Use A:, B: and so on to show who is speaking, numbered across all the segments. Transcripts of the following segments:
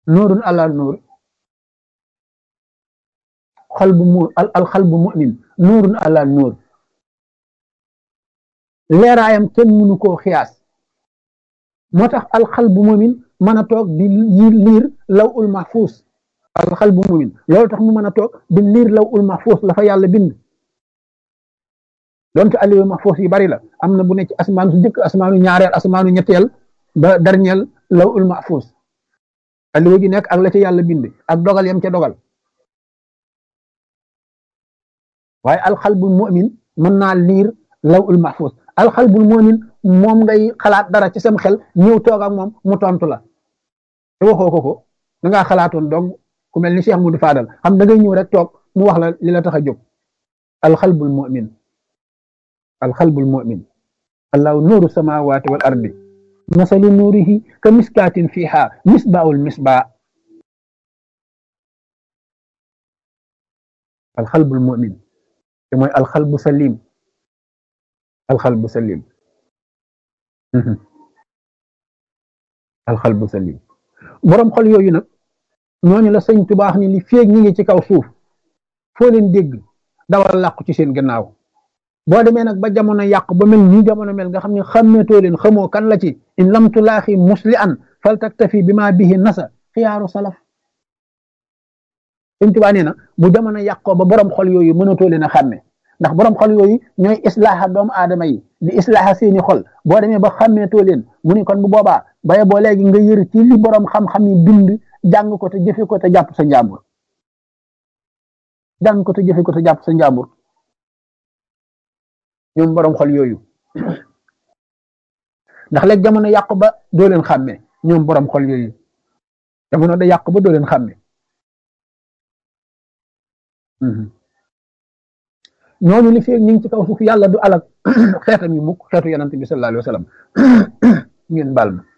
A: nuurun ala nuur xalbu mu al xalbu mu'min nuurun ala nuur leeraayam kenn mënu koo xiyaas moo tax al xalbu mu'min mën a toog di liir law ul mahfuus al xalbu mu'min loolu tax mu mën a toog di liir law ul mahfuus la fa yàlla bind donte aliwu mahfuus yi bari la am na bu ne ci asmaanu su njëkk asmaanu ñaareel asmaanu ñetteel ba dernier law ul mahfuus aliwu ji nekk ak la ca yàlla bind ak dogal yam ca dogal waaye alxalbul mu'min mën naa liir law ul mahfuus alxalbul mu'min moom ngay xalaat dara ci sam xel ñëw toog ak moom mu tontu la te waxoo ko ko da ngaa xalaatoon donc ku mel ni Cheikh Moudou Fadal xam da ngay ñëw rek toog mu wax la li la tax a jóg alxalbul mu'min alxalbul mu'min allahu nuuru samawati wal ardi masalu nuurihi ka miskaatin fiha misbaul misbaa alxalbul mu'min te mooy alxalbu salim alxalbu salim alxalbu salim boroom xol yooyu nag ñooñu la sëñ tubaax ni li féeg ñi ngi ci kaw suuf foo leen dégg dawal làqu ci seen gannaaw boo demee nag ba jamono yàq ba mel nii jamono mel nga xam ne xàmmeetoo leen xamoo kan la ci in lam tulaaxi musli an fal taktafi bi ma bihi nasa xiyaaru salaf sëñ tubaa nee na bu jamono yàqoo ba borom xol yooyu mënatoo leen a xàmme ndax borom xol yooyu ñooy islaaha doomu aadama yi di islaaha seeni xol boo demee ba xàmmeetoo leen mu ni kon bu boobaa baye boo léegi nga yër ci li borom xam-xam yi bind jàng ko te jëfe ko te jàpp sa njàmbur jàng ko te jëfe ko te jàpp sa njàmbur ñoom borom xol yooyu ndax léegi jamono yàqu ba doo leen xàmme ñoom borom xol yooyu jamono da yàqu ba doo leen xàmme ñooñu li feeg ñu ngi ci kaw suuf yàlla du alak xeetam yi mukk xeetu yonante bi sallallahu alayhi wa sallam ngeen baal ma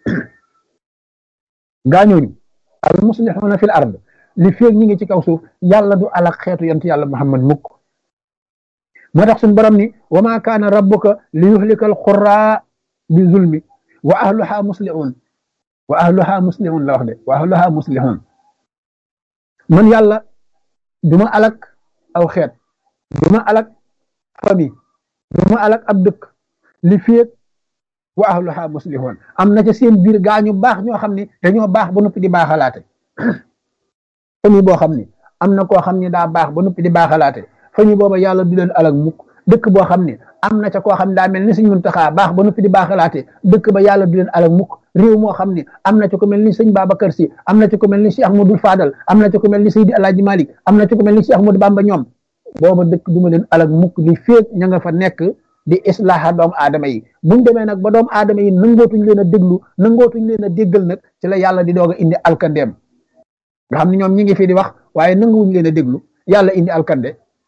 A: gaa ñooñu al muslixuuna fil ard li feeg ñu ngi ci kaw suuf yàlla du alak xeetu yonante yàlla muhammad mukk moo tax suñu borom ni wa ma kaana rabbuka li yuhlika al quraa bi zulmi wa ahluha muslixuun wa ahluha muslixuun la wax de wa ahluha muslixuun man yàlla duma alak aw xeet duma alak famille duma alak ab dëkk li féeg wa ahluha muslihun am na ca seen biir gaa ñu baax ñoo xam ne dañoo baax ba noppi di baaxalaate famille boo xam ne am na koo xam ne daa baax ba noppi di baaxalaate famille booba yàlla du leen alak mukk dëkk boo xam ne am na ca koo xam ne daa mel ni sëñ Muntaxa baax ba noppi di baaxalaate dëkk ba yàlla du leen alak mukk réew moo xam ne am na ca ko mel ni sëñ Babacar Si am na ca ko mel ni Cheikh Ahmadou Fadal am na ca ko mel ni Seydi Alaaji Malik am na ca ko mel ni Cheikh Ahmadou Bamba ñoom booba dëkk duma leen alak mukk li féeg ña nga fa nekk di islaaha doomu aadama yi buñ demee nag ba doomu aadama yi nangootuñ leen a déglu nangootuñ leen a déggal nag ci la yàlla di doog a indi alkandeem nga xam ne ñoom ñi ngi fi di wax waaye nanguwuñ leen a déglu yàlla indi alkande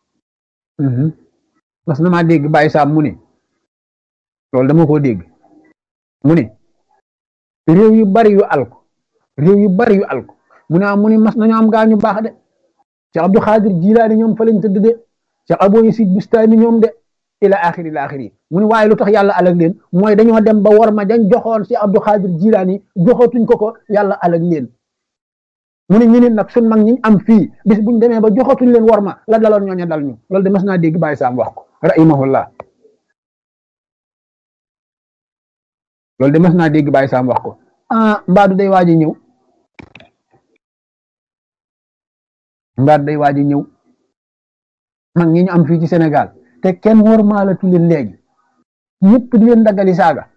A: mas na maa dégg bàyyi saam mu ne loolu dama koo dégg mu ne réew yu bari yu alko réew yu bari yu alko mu ne mu ne mas nañu am gaa ñu baax de Cheikh Abdou Khadir Jilaani ñoom fa lañ tëdd de Cheikh Abou Yasid Bustami ñoom de ila axiri ila axiri mu ne waaye lu tax yàlla alag leen mooy dañoo dem ba war ma dañ joxoon Cheikh Abdou Khadir Jilaani joxatuñ ko ko yàlla alag leen mu ne ñu ne nag sun mag ñi am fii bis buñ demee ba joxatuñ leen war ma la daloon ñooñu dal ñu loolu de mas naa dégg Baye Sam wax ko rahimahullah loolu de mas naa dégg Baye Sam wax ko ah mbaadu day waaj a ñëw mbaadu day waaj a ñëw mag ñi ñu am fii ci Sénégal te kenn war maalatu leen léegi ñëpp di leen daggali saaga